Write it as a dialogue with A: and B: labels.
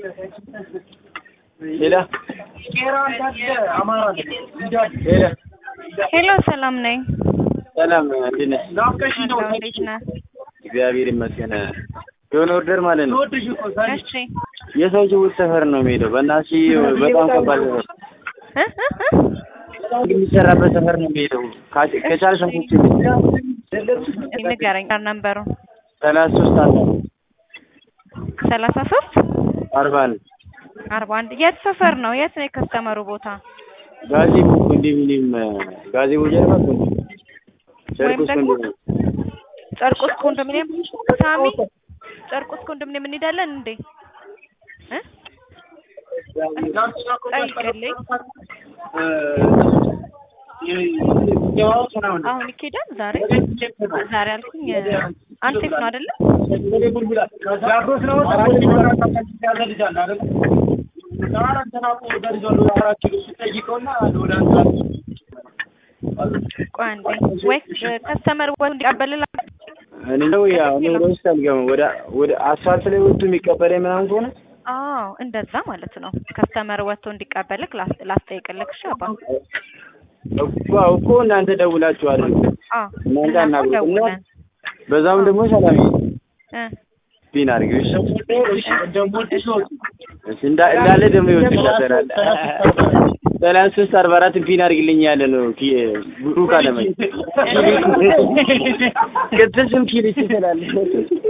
A: ሄሎ ሄሎ
B: ሄሎ ሰላም ነኝ።
A: ሰላም እንዴት ነሽ?
B: አለሁ፣ እንዴት ነህ?
A: እግዚአብሔር ይመስገን። የሆነ ኦርደር ማለት ነው
B: እሺ
A: የሰው ጅቡት ሰፈር ነው የሚሄደው። በእናትሽ በጣም ከባድ ሰፈር
B: እ እ እ
A: የሚሰራበት ሰፈር ነው የሚሄደው። ካች- ከቻልሽ አንቺ
B: ንገረኝ ነንበሩ
A: ሰላሳ ሶስት አርባ
B: ሰላሳ ሶስት
A: አርባ ነው
B: አርባ አንድ የት ሰፈር ነው? የት ነው የከስተመሩ ቦታ?
A: ጋዜቦ ኮንዶሚኒየም ጋዜቦ ጀርባ ኮንዶሚኒየም
B: ወይም
A: ጨርቆስ
B: ደግሞ
A: ኮንዶሚኒየም
B: ጨርቆስ ኮንዶሚኒየም ሳሚ ጨርቆስ ኮንዶሚኒየም እንሄዳለን እንዴ? እ ጠይቅልኝ። አሁን ይኬዳል ዛሬ ዛሬ አልኩኝ አንሴፍ ነው አይደለም? ቆይ አንዴ ወይ ከስተመር ወይ እንዲቀበልላ
A: እኔ ነው ያ እኔ ወደ ውስጥ አልገባም። ወደ ወደ አስፋልት ላይ ወጥቶ የሚቀበለኝ ምናምን ከሆነ
B: አዎ እንደዛ ማለት ነው። ከስተመር ወጥቶ እንዲቀበልክ ላስ- ላስጠይቅልክ። እሺ አባ
A: እኮ እኮ እናንተ ደውላችሁ አድርጉ።
B: አዎ
A: እናንተ
B: እኛ እኮ
A: አናግሩት እና
B: ደውለን
A: በዛም ደግሞ ሰላም
B: እ
A: ፒን አድርጊው። እሺ እሺ እንዳ- እንዳለ ደግሞ ይወስድላታል። ሰላሳ ሶስት አርባ አራት ፒን አድርግልኝ ያለ ነው ኪ ብሩክ አለመኝ ቅጥል ስም ኪል ይችላል